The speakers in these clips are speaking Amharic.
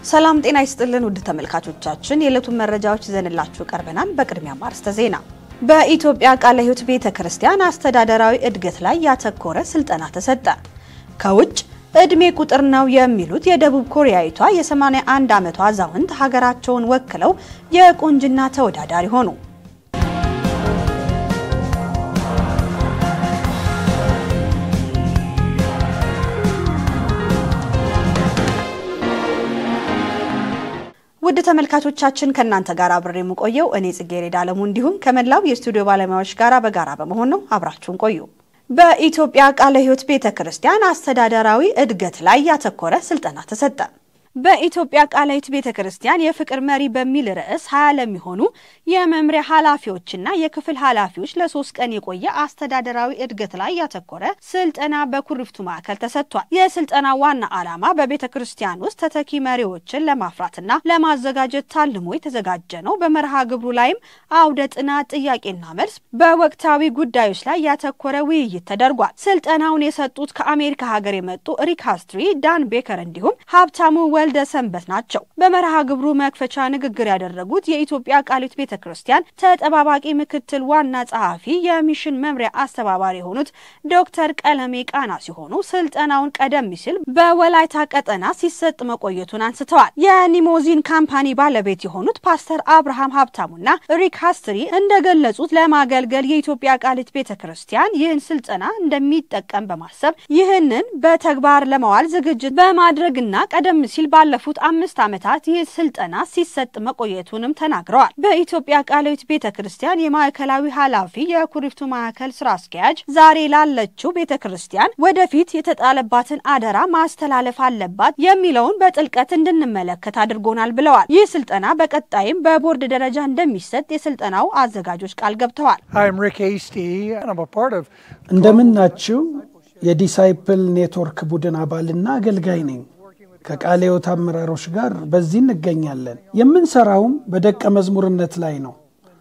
ሰላም ጤና ይስጥልን ውድ ተመልካቾቻችን፣ የዕለቱን መረጃዎች ይዘንላችሁ ቀርበናል። በቅድሚያ ማርስተ ዜና። በኢትዮጵያ ቃለ ሕይወት ቤተ ክርስቲያን አስተዳደራዊ እድገት ላይ ያተኮረ ስልጠና ተሰጠ። ከውጭ እድሜ ቁጥር ነው የሚሉት የደቡብ ኮሪያዊቷ የ81 ዓመቷ አዛውንት ሀገራቸውን ወክለው የቁንጅና ተወዳዳሪ ሆኑ። ውድ ተመልካቾቻችን ከእናንተ ጋር አብሬ የምቆየው እኔ ጽጌረዳ አለሙ እንዲሁም ከመላው የስቱዲዮ ባለሙያዎች ጋር በጋራ በመሆን ነው። አብራችሁን ቆዩ። በኢትዮጵያ ቃለ ሕይወት ቤተ ክርስቲያን አስተዳደራዊ እድገት ላይ ያተኮረ ስልጠና ተሰጠ። በኢትዮጵያ ቃለ ሕይወት ቤተ ክርስቲያን የፍቅር መሪ በሚል ርዕስ ሀያ ለሚሆኑ የመምሪያ ኃላፊዎችና የክፍል ኃላፊዎች ለሶስት ቀን የቆየ አስተዳደራዊ እድገት ላይ ያተኮረ ስልጠና በኩሪፍቱ ማዕከል ተሰጥቷል። የስልጠና ዋና ዓላማ በቤተ ክርስቲያን ውስጥ ተተኪ መሪዎችን ለማፍራትና ለማዘጋጀት ታልሞ የተዘጋጀ ነው። በመርሃ ግብሩ ላይም አውደ ጥናት፣ ጥያቄና መልስ፣ በወቅታዊ ጉዳዮች ላይ ያተኮረ ውይይት ተደርጓል። ስልጠናውን የሰጡት ከአሜሪካ ሀገር የመጡ ሪክ አስትሪ፣ ዳን ቤከር እንዲሁም ሀብታሙ ወልደ ሰንበት ናቸው። በመርሃ ግብሩ መክፈቻ ንግግር ያደረጉት የኢትዮጵያ ቃለ ሕይወት ቤተ ክርስቲያን ተጠባባቂ ምክትል ዋና ጸሐፊ የሚሽን መምሪያ አስተባባሪ የሆኑት ዶክተር ቀለሜ ቃና ሲሆኑ ስልጠናውን ቀደም ሲል በወላይታ ቀጠና ሲሰጥ መቆየቱን አንስተዋል። የኒሞዚን ካምፓኒ ባለቤት የሆኑት ፓስተር አብርሃም ሀብታሙና ሪክ ሀስትሪ እንደገለጹት ለማገልገል የኢትዮጵያ ቃለ ሕይወት ቤተ ክርስቲያን ይህን ስልጠና እንደሚጠቀም በማሰብ ይህንን በተግባር ለመዋል ዝግጅት በማድረግና ቀደም ሲል ባለፉት አምስት ዓመታት ይህ ስልጠና ሲሰጥ መቆየቱንም ተናግረዋል። በኢትዮጵያ ቃለ ሕይወት ቤተ ክርስቲያን የማዕከላዊ ኃላፊ የኩሪፍቱ ማዕከል ስራ አስኪያጅ ዛሬ ላለችው ቤተ ክርስቲያን ወደፊት የተጣለባትን አደራ ማስተላለፍ አለባት የሚለውን በጥልቀት እንድንመለከት አድርጎናል ብለዋል። ይህ ስልጠና በቀጣይም በቦርድ ደረጃ እንደሚሰጥ የስልጠናው አዘጋጆች ቃል ገብተዋል። እንደምናችው የዲሳይፕል ኔትወርክ ቡድን አባልና አገልጋይ ነኝ። ከቃለ ሕይወት አመራሮች ጋር በዚህ እንገኛለን። የምንሰራውም በደቀ መዝሙርነት ላይ ነው።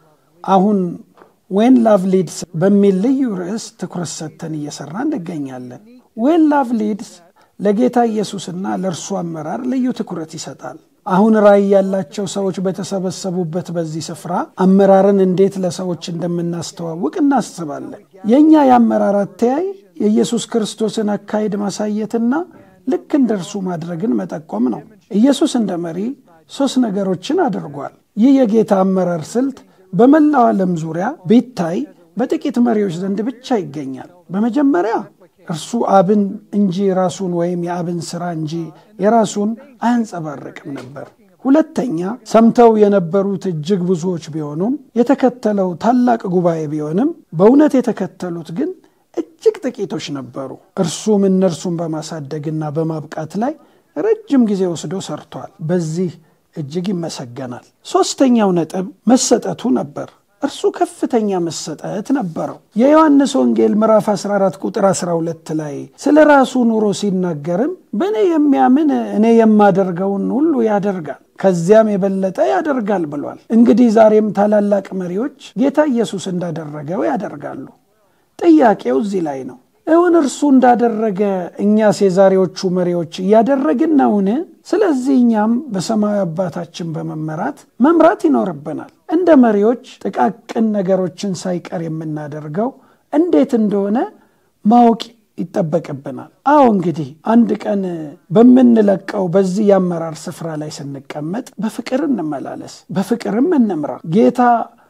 አሁን ዌን ላቭ ሊድስ በሚል ልዩ ርዕስ ትኩረት ሰጥተን እየሰራ እንገኛለን። ዌን ላቭ ሊድስ ለጌታ ኢየሱስና ለእርሱ አመራር ልዩ ትኩረት ይሰጣል። አሁን ራዕይ ያላቸው ሰዎች በተሰበሰቡበት በዚህ ስፍራ አመራርን እንዴት ለሰዎች እንደምናስተዋውቅ እናስባለን። የእኛ የአመራር አተያይ የኢየሱስ ክርስቶስን አካሄድ ማሳየትና ልክ እንደ እርሱ ማድረግን መጠቆም ነው። ኢየሱስ እንደ መሪ ሦስት ነገሮችን አድርጓል። ይህ የጌታ አመራር ስልት በመላው ዓለም ዙሪያ ቢታይ በጥቂት መሪዎች ዘንድ ብቻ ይገኛል። በመጀመሪያ እርሱ አብን እንጂ ራሱን ወይም የአብን ሥራ እንጂ የራሱን አያንጸባርቅም ነበር። ሁለተኛ ሰምተው የነበሩት እጅግ ብዙዎች ቢሆኑም የተከተለው ታላቅ ጉባኤ ቢሆንም በእውነት የተከተሉት ግን እጅግ ጥቂቶች ነበሩ። እርሱም እነርሱን በማሳደግና በማብቃት ላይ ረጅም ጊዜ ወስዶ ሰርቷል። በዚህ እጅግ ይመሰገናል። ሦስተኛው ነጥብ መሰጠቱ ነበር። እርሱ ከፍተኛ መሰጠት ነበረው። የዮሐንስ ወንጌል ምዕራፍ 14 ቁጥር 12 ላይ ስለ ራሱ ኑሮ ሲናገርም በእኔ የሚያምን እኔ የማደርገውን ሁሉ ያደርጋል ከዚያም የበለጠ ያደርጋል ብሏል። እንግዲህ ዛሬም ታላላቅ መሪዎች ጌታ ኢየሱስ እንዳደረገው ያደርጋሉ። ጥያቄው እዚህ ላይ ነው። እውን እርሱ እንዳደረገ እኛስ የዛሬዎቹ መሪዎች እያደረግን ነውን? ስለዚህ እኛም በሰማያዊ አባታችን በመመራት መምራት ይኖርብናል። እንደ መሪዎች ጥቃቅን ነገሮችን ሳይቀር የምናደርገው እንዴት እንደሆነ ማወቅ ይጠበቅብናል። አዎ እንግዲህ አንድ ቀን በምንለቀው በዚህ የአመራር ስፍራ ላይ ስንቀመጥ በፍቅር እንመላለስ፣ በፍቅርም እንምራ። ጌታ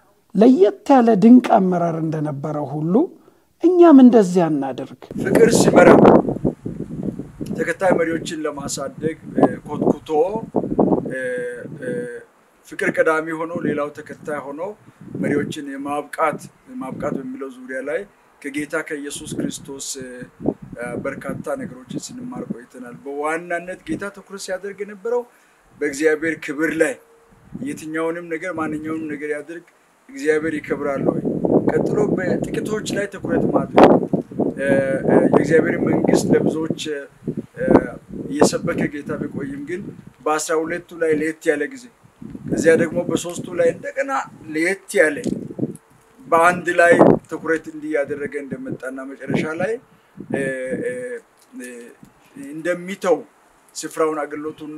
ለየት ያለ ድንቅ አመራር እንደነበረው ሁሉ እኛም እንደዚያ እናደርግ። ፍቅር ሲመራ ተከታይ መሪዎችን ለማሳደግ ኮትኩቶ ፍቅር ቀዳሚ ሆኖ ሌላው ተከታይ ሆኖ መሪዎችን የማብቃት ማብቃት በሚለው ዙሪያ ላይ ከጌታ ከኢየሱስ ክርስቶስ በርካታ ነገሮችን ስንማር ቆይተናል። በዋናነት ጌታ ትኩረት ሲያደርግ የነበረው በእግዚአብሔር ክብር ላይ የትኛውንም ነገር ማንኛውንም ነገር ያድርግ እግዚአብሔር ይከብራል ወይ ቀጥሎ በጥቂቶች ላይ ትኩረት ማድረግ የእግዚአብሔር መንግስት ለብዙዎች እየሰበከ ጌታ ቢቆይም ግን በአስራ ሁለቱ ላይ ለየት ያለ ጊዜ ከዚያ ደግሞ በሶስቱ ላይ እንደገና ለየት ያለ በአንድ ላይ ትኩረት እንዲህ ያደረገ እንደመጣና መጨረሻ ላይ እንደሚተው ስፍራውን አገልግሎቱን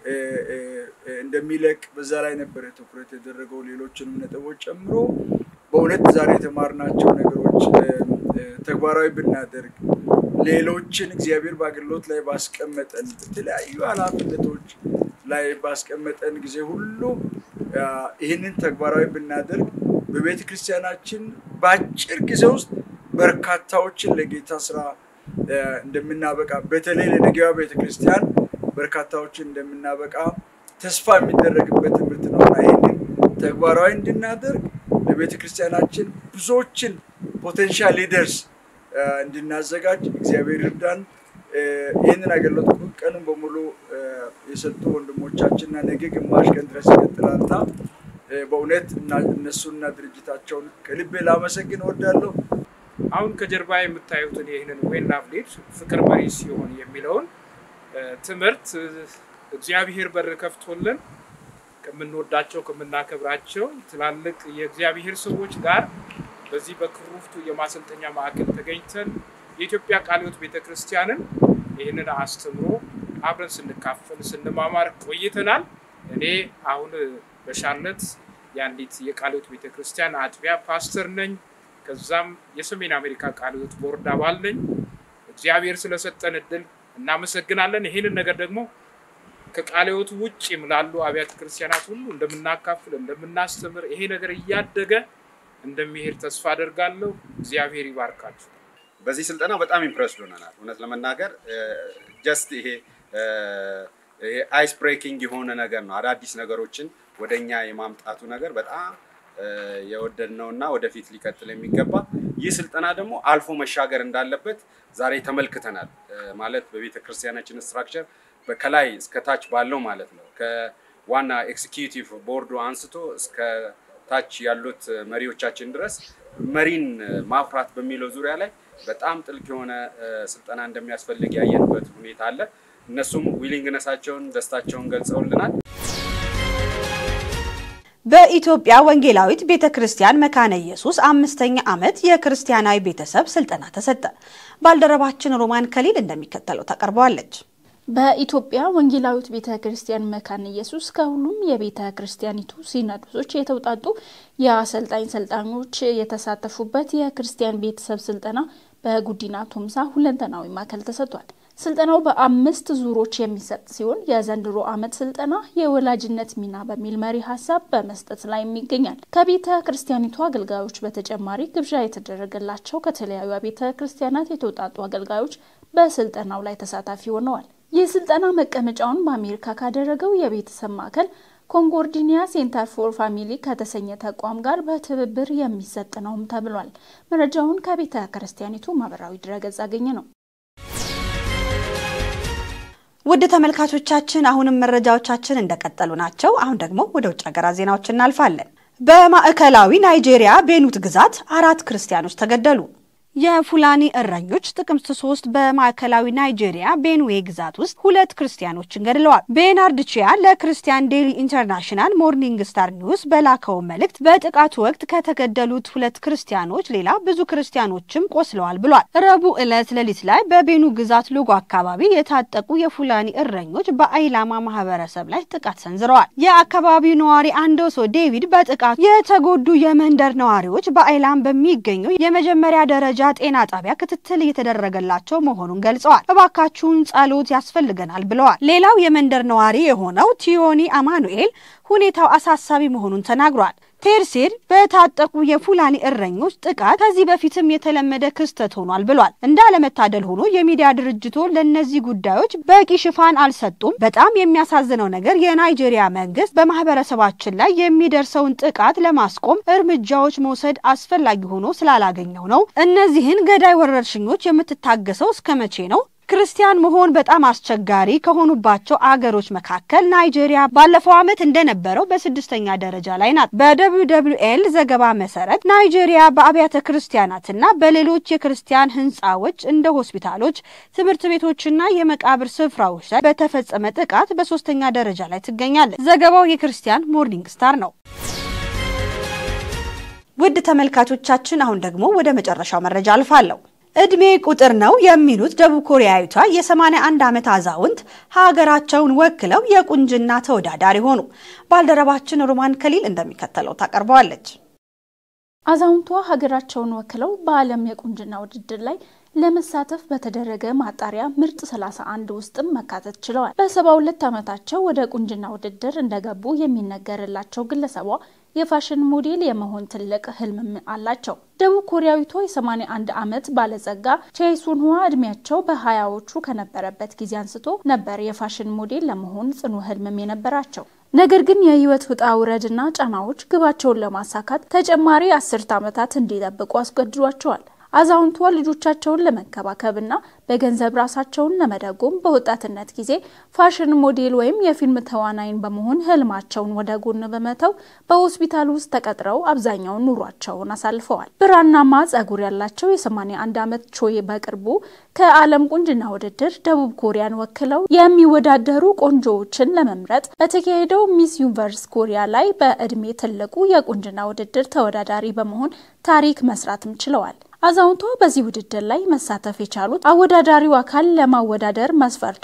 እንደሚለቅ በዛ ላይ ነበረ ትኩረት የደረገው ሌሎችንም ነጥቦች ጨምሮ በእውነት ዛሬ የተማርናቸው ነገሮች ተግባራዊ ብናደርግ ሌሎችን እግዚአብሔር በአገልግሎት ላይ ባስቀመጠን በተለያዩ ኃላፊነቶች ላይ ባስቀመጠን ጊዜ ሁሉ ይህንን ተግባራዊ ብናደርግ በቤተ ክርስቲያናችን በአጭር ጊዜ ውስጥ በርካታዎችን ለጌታ ስራ እንደምናበቃ በተለይ ለነገዋ ቤተ ክርስቲያን በርካታዎችን እንደምናበቃ ተስፋ የሚደረግበት ትምህርት ነውና ይህንን ተግባራዊ እንድናደርግ ለቤተ ክርስቲያናችን ብዙዎችን ፖቴንሻል ሊደርስ እንድናዘጋጅ እግዚአብሔር ይርዳን። ይህንን አገልግሎት ቀኑን በሙሉ የሰጡ ወንድሞቻችንና ነገ ግማሽ ቀን ድረስ ይቀጥላልና በእውነት እነሱና ድርጅታቸውን ከልቤ ላመሰግን እወዳለሁ። አሁን ከጀርባ የምታዩትን ይህንን ዌን ላቭ ሊድ ፍቅር መሪ ሲሆን የሚለውን ትምህርት እግዚአብሔር በር ከፍቶልን ከምንወዳቸው ከምናከብራቸው ትላልቅ የእግዚአብሔር ሰዎች ጋር በዚህ በክሩፍቱ የማሰልጠኛ ማዕከል ተገኝተን የኢትዮጵያ ቃለ ሕይወት ቤተክርስቲያንን ይህንን አስተምሮ አብረን ስንካፈል ስንማማር ቆይተናል። እኔ አሁን በሻርለት የአንዲት የቃለ ሕይወት ቤተክርስቲያን አጥቢያ ፓስተር ነኝ። ከዛም የሰሜን አሜሪካ ቃለ ሕይወት ቦርድ አባል ነኝ። እግዚአብሔር ስለሰጠን እድል እናመሰግናለን። ይህንን ነገር ደግሞ ከቃለ ሕይወት ውጭም ላሉ አብያተ ክርስቲያናት ሁሉ እንደምናካፍል እንደምናስተምር ይሄ ነገር እያደገ እንደሚሄድ ተስፋ አደርጋለሁ። እግዚአብሔር ይባርካችሁ። በዚህ ስልጠና በጣም ኢምፕረስድ ሆነናል። እውነት ለመናገር ጀስት ይሄ ይሄ አይስ ብሬኪንግ የሆነ ነገር ነው። አዳዲስ ነገሮችን ወደኛ የማምጣቱ ነገር በጣም የወደድነው እና ወደፊት ሊቀጥል የሚገባ ይህ ስልጠና ደግሞ አልፎ መሻገር እንዳለበት ዛሬ ተመልክተናል። ማለት በቤተ ክርስቲያናችን ስትራክቸር ከላይ እስከ ታች ባለው ማለት ነው ከዋና ኤክስኪዩቲቭ ቦርዱ አንስቶ እስከ ታች ያሉት መሪዎቻችን ድረስ መሪን ማፍራት በሚለው ዙሪያ ላይ በጣም ጥልቅ የሆነ ስልጠና እንደሚያስፈልግ ያየንበት ሁኔታ አለ። እነሱም ዊሊንግነሳቸውን ደስታቸውን ገልጸውልናል። በኢትዮጵያ ወንጌላዊት ቤተ ክርስቲያን መካነ ኢየሱስ አምስተኛ ዓመት የክርስቲያናዊ ቤተሰብ ስልጠና ተሰጠ። ባልደረባችን ሮማን ከሊል እንደሚከተለው ታቀርበዋለች። በኢትዮጵያ ወንጌላዊት ቤተ ክርስቲያን መካነ ኢየሱስ ከሁሉም የቤተ ክርስቲያኒቱ ሲኖዶሶች የተውጣጡ የአሰልጣኝ ሰልጣኞች የተሳተፉበት የክርስቲያን ቤተሰብ ስልጠና በጉዲና ቶምሳ ሁለንተናዊ ማዕከል ተሰጥቷል። ስልጠናው በአምስት ዙሮች የሚሰጥ ሲሆን የዘንድሮ ዓመት ስልጠና የወላጅነት ሚና በሚል መሪ ሀሳብ በመስጠት ላይ ይገኛል። ከቤተ ክርስቲያኒቱ አገልጋዮች በተጨማሪ ግብዣ የተደረገላቸው ከተለያዩ ቤተ ክርስቲያናት የተውጣጡ አገልጋዮች በስልጠናው ላይ ተሳታፊ ሆነዋል። ይህ ስልጠና መቀመጫውን በአሜሪካ ካደረገው የቤተሰብ ማዕከል ኮንኮርዲኒያ ሴንተር ፎር ፋሚሊ ከተሰኘ ተቋም ጋር በትብብር የሚሰጥ ነውም ተብሏል። መረጃውን ከቤተ ክርስቲያኒቱ ማህበራዊ ድረገጽ አገኘ ነው። ውድ ተመልካቾቻችን አሁንም መረጃዎቻችን እንደቀጠሉ ናቸው። አሁን ደግሞ ወደ ውጭ ሀገራት ዜናዎች እናልፋለን። በማዕከላዊ ናይጄሪያ ቤኑት ግዛት አራት ክርስቲያኖች ተገደሉ። የፉላኒ እረኞች ጥቅምት ሶስት በማዕከላዊ ናይጄሪያ ቤንዌ ግዛት ውስጥ ሁለት ክርስቲያኖችን ገድለዋል። ቤናርድ ቺያ ለክርስቲያን ዴሊ ኢንተርናሽናል ሞርኒንግ ስታር ኒውስ በላከው መልእክት በጥቃቱ ወቅት ከተገደሉት ሁለት ክርስቲያኖች ሌላ ብዙ ክርስቲያኖችም ቆስለዋል ብሏል። ረቡዕ ዕለት ሌሊት ላይ በቤኑ ግዛት ሎጎ አካባቢ የታጠቁ የፉላኒ እረኞች በአይላማ ማህበረሰብ ላይ ጥቃት ሰንዝረዋል። የአካባቢው ነዋሪ አንዶሶ ዴቪድ በጥቃቱ የተጎዱ የመንደር ነዋሪዎች በአይላም በሚገኘው የመጀመሪያ ደረጃ ጤና ጣቢያ ክትትል እየተደረገላቸው መሆኑን ገልጸዋል። እባካችሁን ጸሎት ያስፈልገናል ብለዋል። ሌላው የመንደር ነዋሪ የሆነው ቲዮኒ አማኑኤል ሁኔታው አሳሳቢ መሆኑን ተናግሯል። ቴርሴር በታጠቁ የፉላኒ እረኞች ጥቃት ከዚህ በፊትም የተለመደ ክስተት ሆኗል ብሏል። እንዳለመታደል ሆኖ የሚዲያ ድርጅቶ ለእነዚህ ጉዳዮች በቂ ሽፋን አልሰጡም። በጣም የሚያሳዝነው ነገር የናይጄሪያ መንግስት በማህበረሰባችን ላይ የሚደርሰውን ጥቃት ለማስቆም እርምጃዎች መውሰድ አስፈላጊ ሆኖ ስላላገኘው ነው። እነዚህን ገዳይ ወረርሽኞች የምትታገሰው እስከ መቼ ነው? ክርስቲያን መሆን በጣም አስቸጋሪ ከሆኑባቸው አገሮች መካከል ናይጄሪያ ባለፈው ዓመት እንደነበረው በስድስተኛ ደረጃ ላይ ናት። በደብሊው ደብሊው ኤል ዘገባ መሰረት ናይጄሪያ በአብያተ ክርስቲያናትና በሌሎች የክርስቲያን ህንፃዎች እንደ ሆስፒታሎች፣ ትምህርት ቤቶችና የመቃብር ስፍራዎች ላይ በተፈጸመ ጥቃት በሶስተኛ ደረጃ ላይ ትገኛለች። ዘገባው የክርስቲያን ሞርኒንግ ስታር ነው። ውድ ተመልካቾቻችን አሁን ደግሞ ወደ መጨረሻው መረጃ አልፋለሁ። እድሜ ቁጥር ነው የሚሉት ደቡብ ኮሪያዊቷ የ81 ዓመት አዛውንት ሀገራቸውን ወክለው የቁንጅና ተወዳዳሪ ሆኑ። ባልደረባችን ሮማን ከሊል እንደሚከተለው ታቀርበዋለች። አዛውንቷ ሀገራቸውን ወክለው በዓለም የቁንጅና ውድድር ላይ ለመሳተፍ በተደረገ ማጣሪያ ምርጥ 31 ውስጥም መካተት ችለዋል። በ72 ዓመታቸው ወደ ቁንጅና ውድድር እንደገቡ የሚነገርላቸው ግለሰቧ የፋሽን ሞዴል የመሆን ትልቅ ህልምም አላቸው። ደቡብ ኮሪያዊቷ የ81 ዓመት ባለጸጋ ቼሱንዋ እድሜያቸው በሀያዎቹ ከነበረበት ጊዜ አንስቶ ነበር የፋሽን ሞዴል ለመሆን ጽኑ ህልምም የነበራቸው። ነገር ግን የህይወት ውጣ ውረድና ጫናዎች ግባቸውን ለማሳካት ተጨማሪ አስርት ዓመታት እንዲጠብቁ አስገድዷቸዋል። አዛውንቷ ልጆቻቸውን ለመንከባከብና በገንዘብ ራሳቸውን ለመደጎም በወጣትነት ጊዜ ፋሽን ሞዴል ወይም የፊልም ተዋናይን በመሆን ህልማቸውን ወደ ጎን በመተው በሆስፒታል ውስጥ ተቀጥረው አብዛኛውን ኑሯቸውን አሳልፈዋል። ብራናማ ጸጉር ያላቸው የ81 ዓመት ቾይ በቅርቡ ከዓለም ቁንጅና ውድድር ደቡብ ኮሪያን ወክለው የሚወዳደሩ ቆንጆዎችን ለመምረጥ በተካሄደው ሚስ ዩኒቨርስ ኮሪያ ላይ በእድሜ ትልቁ የቁንጅና ውድድር ተወዳዳሪ በመሆን ታሪክ መስራትም ችለዋል። አዛውንቷ በዚህ ውድድር ላይ መሳተፍ የቻሉት አወዳዳሪው አካል ለማወዳደር መስፈርቱ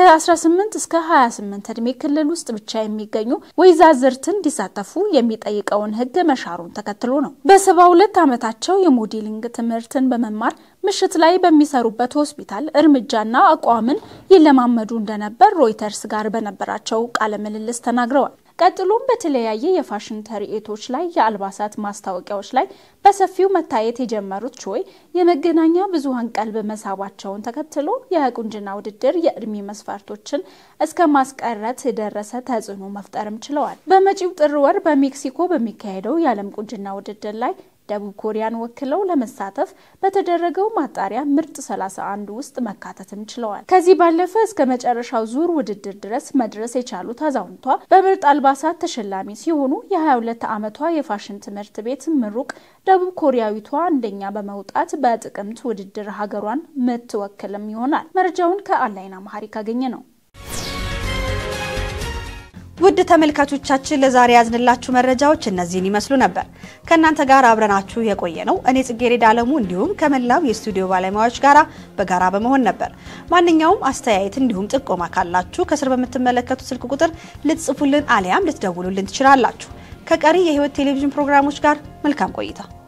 ከ18 እስከ 28 እድሜ ክልል ውስጥ ብቻ የሚገኙ ወይዛዝርትን እንዲሳተፉ የሚጠይቀውን ሕግ መሻሩን ተከትሎ ነው። በ72 ዓመታቸው የሞዴሊንግ ትምህርትን በመማር ምሽት ላይ በሚሰሩበት ሆስፒታል እርምጃና አቋምን ይለማመዱ እንደነበር ሮይተርስ ጋር በነበራቸው ቃለ ምልልስ ተናግረዋል። ቀጥሎም በተለያየ የፋሽን ትርኢቶች ላይ የአልባሳት ማስታወቂያዎች ላይ በሰፊው መታየት የጀመሩት ቾይ የመገናኛ ብዙኃን ቀልብ መሳባቸውን ተከትሎ የቁንጅና ውድድር የእድሜ መስፈርቶችን እስከ ማስቀረት የደረሰ ተጽዕኖ መፍጠርም ችለዋል። በመጪው ጥር ወር በሜክሲኮ በሚካሄደው የዓለም ቁንጅና ውድድር ላይ ደቡብ ኮሪያን ወክለው ለመሳተፍ በተደረገው ማጣሪያ ምርጥ 31 ውስጥ መካተትም ችለዋል። ከዚህ ባለፈ እስከ መጨረሻው ዙር ውድድር ድረስ መድረስ የቻሉት አዛውንቷ በምርጥ አልባሳት ተሸላሚ ሲሆኑ የ22 ዓመቷ የፋሽን ትምህርት ቤት ምሩቅ ደቡብ ኮሪያዊቷ አንደኛ በመውጣት በጥቅምት ውድድር ሀገሯን ምትወክልም ይሆናል። መረጃውን ከአንላይን አማሃሪክ አገኘ ነው። ውድ ተመልካቾቻችን ለዛሬ ያዝንላችሁ መረጃዎች እነዚህን ይመስሉ ነበር። ከእናንተ ጋር አብረናችሁ የቆየ ነው እኔ ጽጌረዳ አለሙ እንዲሁም ከመላው የስቱዲዮ ባለሙያዎች ጋር በጋራ በመሆን ነበር። ማንኛውም አስተያየት እንዲሁም ጥቆማ ካላችሁ ከስር በምትመለከቱት ስልክ ቁጥር ልትጽፉልን አሊያም ልትደውሉልን ትችላላችሁ። ከቀሪ የሕይወት ቴሌቪዥን ፕሮግራሞች ጋር መልካም ቆይታ